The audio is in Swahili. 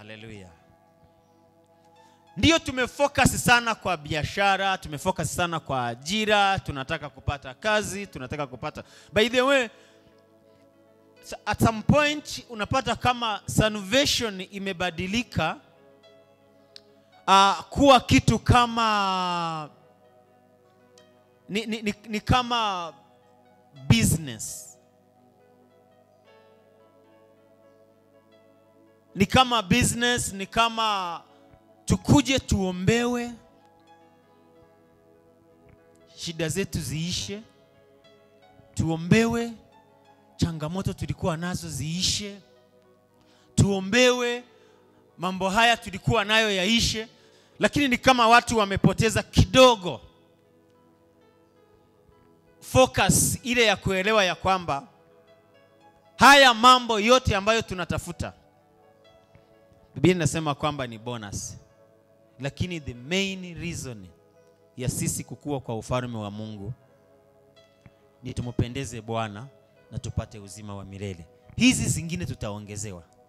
haleluya ndiyo tumefocus sana kwa biashara tumefocus sana kwa ajira tunataka kupata kazi tunataka kupata by the way s- at some point unapata kama salvation imebadilika uh, kuwa kitu kama ni, ni, ni, ni kama business ni kama business ni kama tukuje tuombewe shida zetu ziishe tuombewe changamoto tulikuwa nazo ziishe tuombewe mambo haya tulikuwa nayo yaishe lakini ni kama watu wamepoteza kidogo focus ile ya kuelewa ya kwamba haya mambo yote ambayo tunatafuta biblia inasema kwamba ni bonus lakini the main reason ya sisi kukua kwa ufalme wa mungu ni tumpendeze bwana na tupate uzima wa milele hizi zingine tutaongezewa